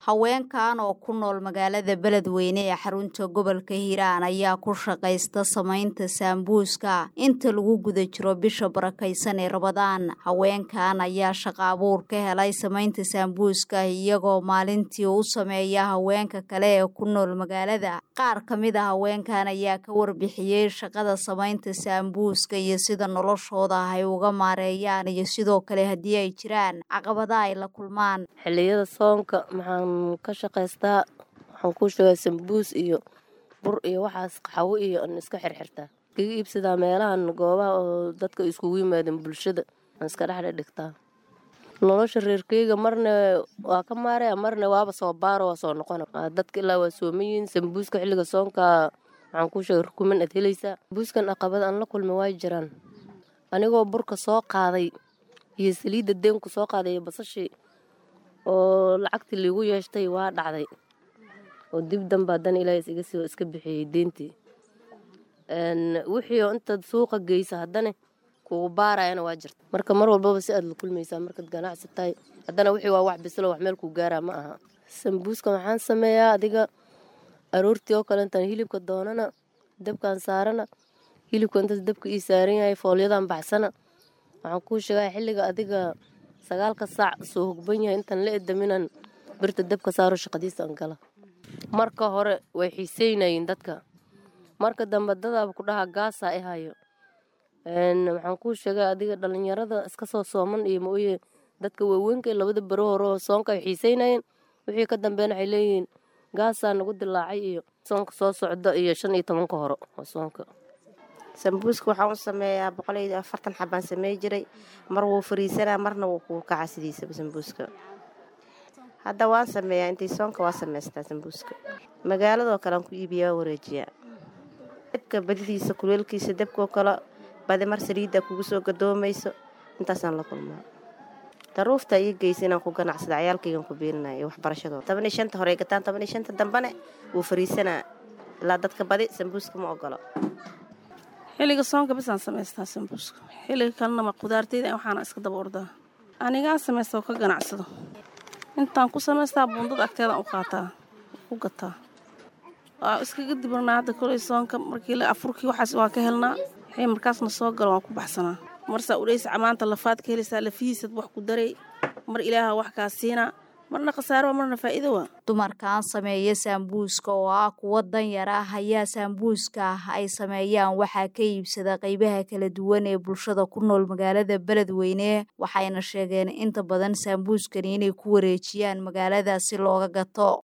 haweenkan oo ku nool magaalada beledweyne ee xarunta gobolka hiiraan ayaa ku shaqaysta samaynta saambuuska inta lagu guda jiro bisha barakaysan ee rabadaan haweenkan ayaa shaqa abuur ka helay samaynta saambuuska iyagoo maalintii u sameeya haweenka kale ee ku nool magaalada qaar ka mid a haweenkan ayaa ka warbixiyey shaqada samaynta saambuuska iyo sida noloshooda ay uga maareeyaan iyo sidoo kale haddii ay jiraan caqabada ay la kulmaan xilliyada soonka maxaan ka shaqaystaa waxaan ku sheegaa sambuus iyo bur iyo waxaas qaxwo iyo an iska xirxirtaa iskaga iibsadaa meelahan goobaha oo dadka iskugu yimaadeen bulshada aan iska dhexdhe dhigtaa nolosha reerkeyga marna waa ka maaraya marna waaba soo baaro waa soo noqona dadka ilaa waa soomayiin sambuuska xilliga soonka waxaan ku sheegay rukuman aad helaysaa sambuuskan aqabad aan la kulmay waa jiraan anigoo burka soo qaaday iyo saliidda deenku soo qaaday iyo basashii oo lacagtii liigu yeeshtay waa dhacday oo dib danba haddana ilaahay isiga soo iska bixiyey deentii wixii oo intaad suuqa geysa haddana kugu baarayana waa jirta marka mar walbaba si aad la kulmaysaa markaad ganacsi tahay haddana wixii waa wax bislo wax meel kuu gaaraa ma aha sambuuska waxaan sameeyaa adiga aroortii oo kale intaan hilibka doonana dabkaan saarana hilibka intaas dabka ii saaran yahay foolyadan baxsana waxaan kuu sheegaa xilliga adiga sagaalka saac soo hogban yahay intaan la edaminan birta dabka saaro shaqadiisa an gala marka hore way xiiseynayiin dadka marka dambe dadaaba ku dhaha gaasaa i hayo waxaan kuu sheegaa adiga dhalinyarada iska soo sooman iyo maoye dadka waaweynka labada bero hore oo soonka ay xiiseynayeen wixii ka dambeyn waxay leeyihiin gaasaa nagu dilaacay iyo soonka soo socda iyo shan iyo tobanka hore oo soonka sambuuska waxaan u sameeyaa boqoliyo afartan xabaan samey jiray mar wuu fariisanaa marna wuu kuu kaca sidiisaba sambuuska hadda waan sameeyaa intii soonka waa samaystaa sambuuska magaaladoo kale aan ku iibiyaa waa wareejiyaa dabka badidiisa kuleelkiisa dabkoo kale badi mar saliidda kugu soo gadoomayso intaasaan la kulmaa daruufta ii geysa inaan ku ganacsada cayaalkaygan ku biilinaya iyo waxbarashadooda toban iyo shanta hore gataan toban iyo shanta dambane wuu fariisanaa ilaa dadka badi sambuuska ma ogolo xilliga soonka bisaan samaystaa sambuuska xilliga kalenama qudaarteyda waxaana iska daba ordaa anigaan samaysta oo ka ganacsado intaan ku samaystaa buundada agteedaan u qaataa ku gataa waa iskaga dibirnaa hadda koley soonka markii afurkii waxaas waa ka helnaa wixii markaasna soo galo waan ku baxsanaa marsaa udhaysa camaanta lafaad ka helaysaa lafihiisad wax ku daray mar ilaaha wax kaa siinaa marna khasaaro marna faa'iido waa dumarkan sameeya saambuuska oo ah kuwo danyar ah ayaa saambuuska ay sameeyaan waxaa ka iibsada qaybaha kala duwan ee bulshada ku nool magaalada beledweyne waxayna sheegeen inta badan saambuuskani inay ku wareejiyaan magaalada si looga gato